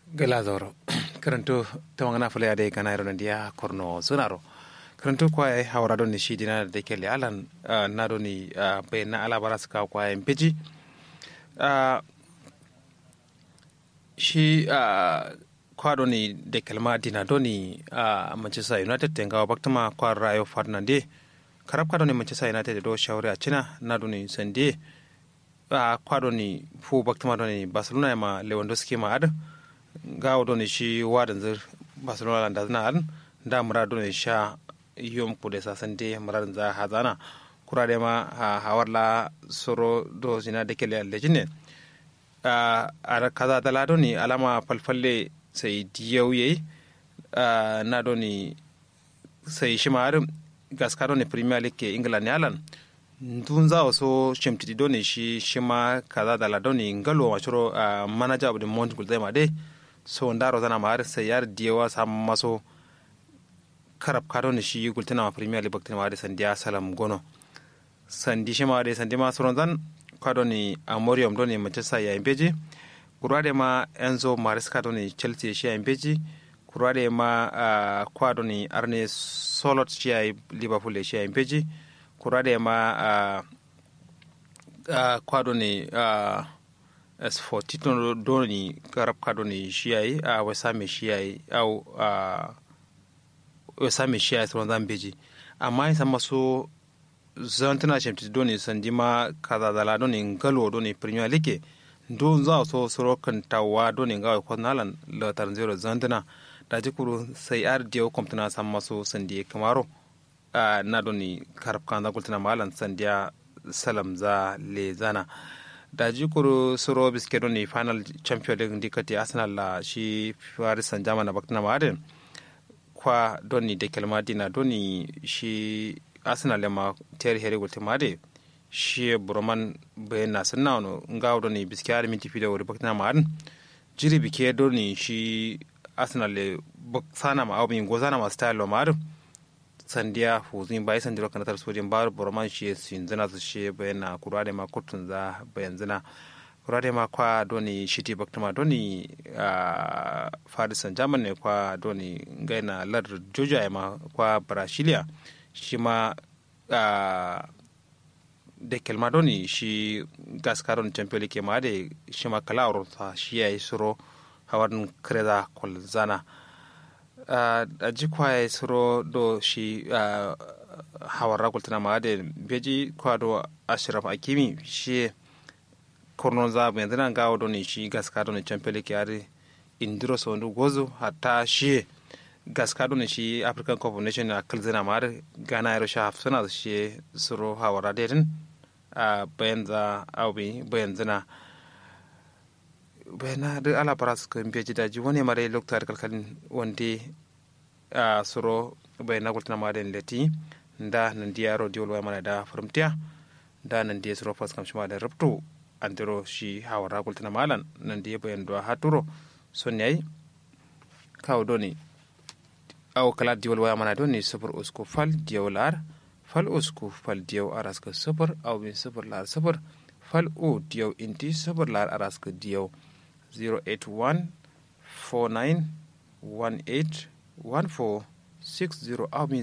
gala zoro karanto tawangana fule ade kana iro ndia korno sunaro karanto kwa ai hawra don ni shidina da kele alan na do ni be na ala baras ka kwa ai mpeji shi kwa do ni de kelma dina do ni manchester united tenga baktama kwa rayo fernande karab ka do ni manchester united do shawri a china na do ni sande kwa do ni fu baktama do ni barcelona ma lewandowski ma ad gawo do ni shi wadan zir barcelona da zana an da mura do ni sha yom kude sasan de mura za hazana kura de ma hawar la soro do zina de kele lejine a kaza da lado ni alama falfalle sai diyau yayi na do ni sai shi ma gaska do ni premier league ke ingila ne alan dun za so shimtidi do ni shi shi ma kaza da lado ni ngalo ma churo manager of the month gulzai ma de so ndaro zana ma har sai yar diyawa sam maso karab kado ni shi gultina ma premier league baktina ma de sandiya salam gono sandi shi ma de sandi ma soron zan kado ni amorium do ni manchester ya imbeji kurade ma enzo maresca do ni chelsea shi ya imbeji kurade ma uh, kwado ni arne solot shi ya liverpool shi ya imbeji kurade ma uh, uh, kwado ni uh, s4 tito doni garab ka doni shiyai a wasame shiyai au a wasame shiyai sauran zambeji amma yin san maso zantana shemti doni sandima kaza dala doni ngalo doni premier league don za so soro kan tawa doni ngawa ko nalan la tar zero zantana da jikuru sai ar dio komptana san maso sandi kamaro na doni karab kan da kultana malan sandiya salam za le zana da jikuru suro biske ni final champion din dikati arsenal la shi paris saint germain na bakna maden kwa doni de kelma dina doni shi arsenal ma ter here gulte made shi broman be na sanna no ngaw doni biske ar minti fide wori bakna maden jiri bike doni shi arsenal le sana ma awbi gozana ma style ma sandiya huzin bai san diro kanatar sojin bar borman shi sin zina su shi bayana kurade ma kutun za bayan zina kurade ma kwa doni shiti baktama doni a farisan jaman ne kwa doni gaina lar joja ma kwa brasilia shi ma da kelma doni shi gaskaron champion ke ma da shi ma kala shi ya yi suro hawan kreda kwalzana a jikwaye suro do shi hawar ragultana ma da beji kwado ashraf akimi shi kornon za bu yanzu nan gawo do ne shi gaska do ne champion ke yare indiro so ndu gozo hatta shi gaska do ne shi african cup of nation a kalzina ma da gana yaro sha hafsana shi suro hawar radedin a bayan za aubi bayan zina bena de ala paras ko mbiyaji daji woni mare loktar kalkalin wonde a soro bai na gultana ma den leti nda nan diya ro diwol wa mana da farmtiya da nan diya soro fas kam shima da rabto andiro shi hawara gultana malan nan diya bayan do haturo son yayi kawo doni aw kala diwol wa mana doni sufur usku fal diyolar fal usku fal diyaw araska sufur aw bin sufur lar sufur fal o diyaw inti sufur lar araska diyaw 081-49-18-1460 abin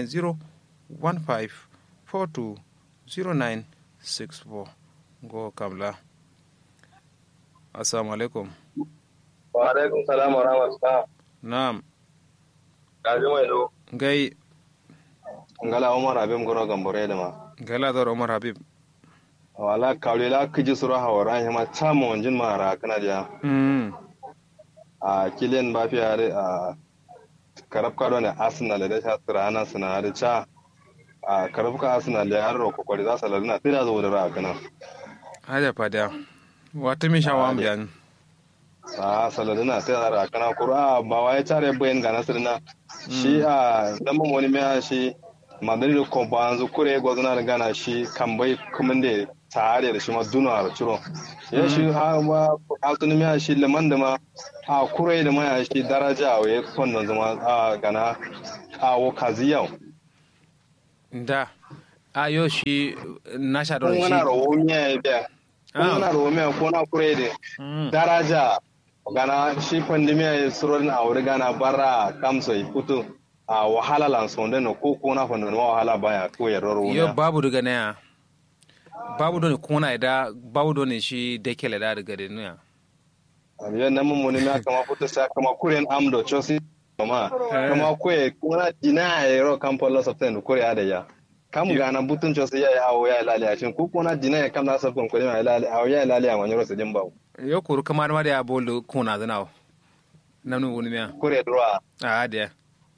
090-1542-0964 go kamla assalamu alaikum wa alaikum salam wa rahmatullah na'am kaji mai do gai ngala umar abim goro gambore da ma gala zar umar habib wala kawle la kiji sura hawara hima chamo onjin mara kana dia mm a kilian ba fi are a karab ka ne arsenal da ta tsira ana suna da cha a karab ka arsenal da yaro kokori za su laluna tira zo da ra kana haja fada wata mi shawa am jan a saladuna tira ra kana kura ba wai tare bayan ga nasirna shi a dan mun wani mai shi madrid ko banzu kure gozuna da gana shi kambai kuma da tare da shi ma duna da ciro ya shi ha ma autonomy ya shi liman da ma a kurai da ma ya shi daraja a ya kwandon zama a gana a wakazi yau da a yo shi na sha don kun shi wana rawo miya ya biya kun wana rawo miya ko na kurai da daraja gana shi pandemia ya surorin a wuri gana bara kamso ya fito a wahala lan sonde no ko ko na fondo no wahala baya ko ya roro yo babu daga naya babu doni kuna da babu doni shi dekele da daga da nuya yo nan mun ne na kama fito sa kama kuren amdo chosi kama kama kwe kuna dina ya ro kampo loss of ten kore ada ya kam gana butun chosi ya awo ya lale a shin ko kuna dina ya kam na sabon ko ya lale awo ya lale a wanyoro sedin bawo yo kuru kamar ma da ya bolu kuna zanawo nanu wuni miya kure droa a da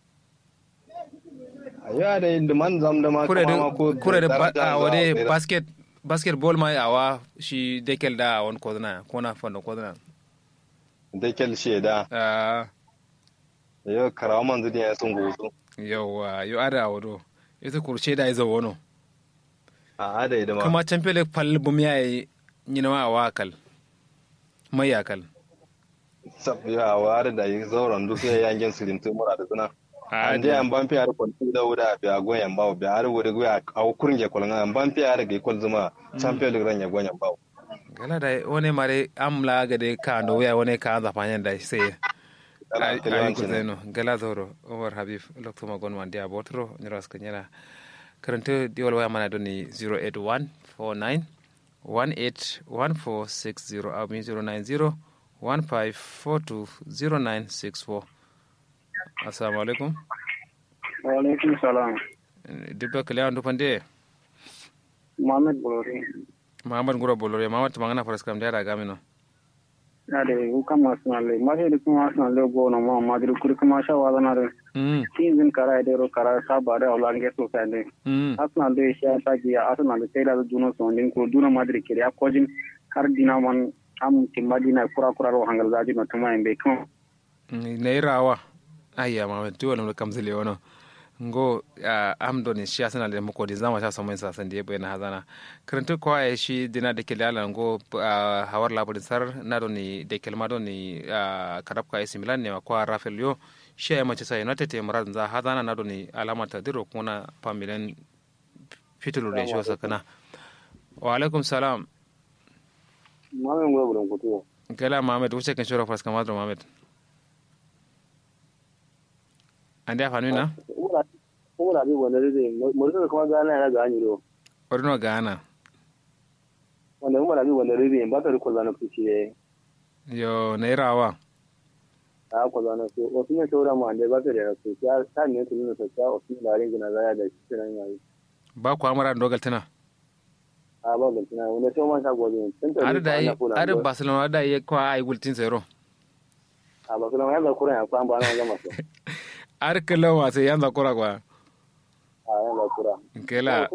ya da inda man zam da ma kure da kama ko kure da ba- daraja a za wade tsira. basket basketball ma awa shi dekel da wani kodana kona fondo kodana da kel sheda ah yo karawa man zudi ya sun gusu yawa yo ada wado ita kurce da izo wono a ada ida ma kuma champion league pal bum yayi nyina ma awa kal mai yakal sab ya ware da yi zauren duk ya yangen sirin tu mura da suna a an je an ban fiya da kwanci da wuda biya goyen bawo biya har wuri goya a kurin ya kwalanga an ban fiya da ga kwal zuma champion league ran ya goyen bawo gala da wani mare amla ga de ka ando ya wani ka za fanyan da sai ay ay ko zeno gala zoro omar habib lokto ma gon man dia botro nyras ka nyala karanta diwal waya mana doni 081 49 181460 aw mi 090 15420964 assalamu alaikum Walaikum salam. dibba kale andu pande Mohamed Bolori. mahamad nguro bolore mamad tamangana faras kam dia gamino Na da yi kama suna le. Ma sai da kuma suna le go na ma ma da kuri kuma sha wa zana da. mm Tin zin kara da ro kara sa ba da wala nge so sai ne. mm Asna da sha sa gi asna da sai da duna so din ko duna ma da kiri ya kojin har dina man am timma dina kura kura ro hangal zaji no tuma en be kan. nairawa ayya mamad diwal mo kam zile wono ngo uh, am doni shi asana le mako di zama sha samoin sa san diye na hazana karanta ko ay shi dina de kele ala ngo uh, hawar labari sar na doni de kelma doni uh, karab ka isi milan ne ko rafael yo shi ay mace sai united te murad za hazana na doni alama ta diro kuna pamilen fitulu de shi sakana wa alaikum salam Mohamed go bulan kutu. gala mamed wuce kan shura fas kamadro mamed ande afanu na Ura ura bi wanda dai mu da kuma ga na ga ni do. orino gana Wanda mu da bi wanda dai ba ta ko zana kuci yo nairawa a ko zana so o tun shora ma ande ba ta da so ya ta ne tun ne ta o tun da rin gina zaya da shi nan yayi ba ku amara dogal tana a ba ga tana wanda sai man ta gobe tun ta ada da yi ada barcelona da yi kwa ai gultin zero a ba kuma ya ga kuran ya kwan ba na gama so ar kala wa sai yanza kura kwa a ya ga kura kela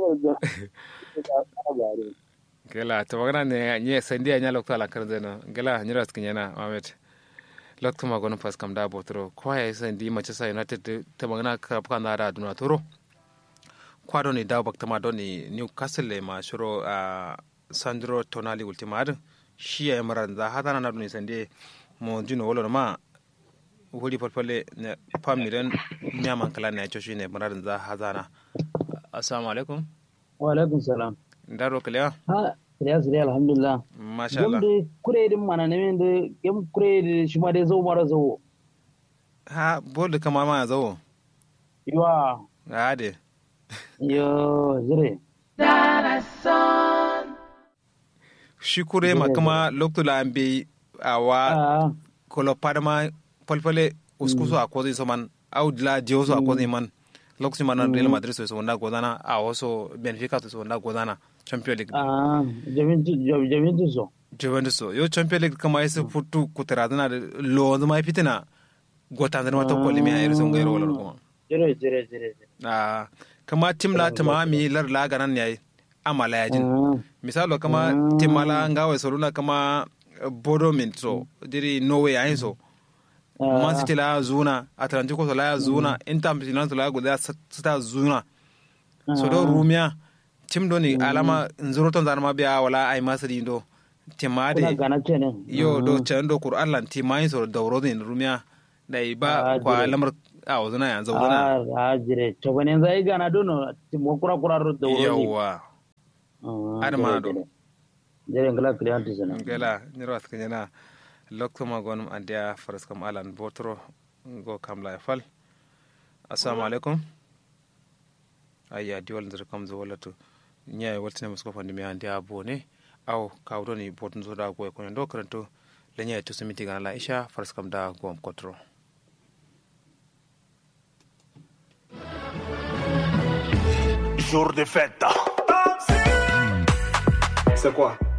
kela to magana ne nye sandi anya lokto ala kan zeno kela nyira skin yana mamet lokto ma gono pas kam da botro kwa ya sandi mace sa united ta magana ka kan da duna toro kwa doni da bakta ma doni newcastle le ma shiro a sandro tonali ultima adin shi ya maran za hada na doni sandi mo jino wolo ma wuri falfalle ne famiren nyaman kala ne cho ne maran za hazana assalamu alaikum wa alaikum salam ndaro kala ha ya zuri alhamdulillah masha Allah gomde kure din mana ne min de gem kure de shi ma de zo mara zo ha bol kama ma zo yiwa ade yo zure shi kure ma kuma lokto la ambe awa ah kolo padma falfalle uskuso a kozi so man au la jioso a kozi man lokacin man Real Madrid so so wanda gozana a waso Benfica so wanda gozana Champions League ah jamintu jamintu so Juventus so yo Champions League kama yasa futu kutaradana da lo zama fitina gota zama ta kolimi a irin gairo wala kuma jire jire jire ah kama tim la tama mi lar la ganan yayi amala yajin ah misalo kama timala ngawe soruna kama bodo min so diri norway ayin so man city la zuna atlantico so la zuna inter milan so la guda sita zuna so do rumia tim do ni alama nzuro ton zanama biya wala ay masri do timade kuna gana ce ne yo do can do kur allan timayin so dauro din rumia dai ba Ah, kwa dire. lamar a wazuna ya zauna ah ah jire to bane zai gana dono mo kura kura ro da wuri yawa Ah, Ada mana jire, do? jire. jire ngala kliyantu sana gela nyiro askanyana loktuma gonum andiya faras kam alan botro go kam la fal assalamu alaikum ayya diwal ndir kam zo wala to nyaay waltine musko fandi mi andiya bone aw kawdo ni botun zo da go ko ndo kranto le nyaay to simiti gana la isha faras kam da gom kotro Jour de fête. C'est quoi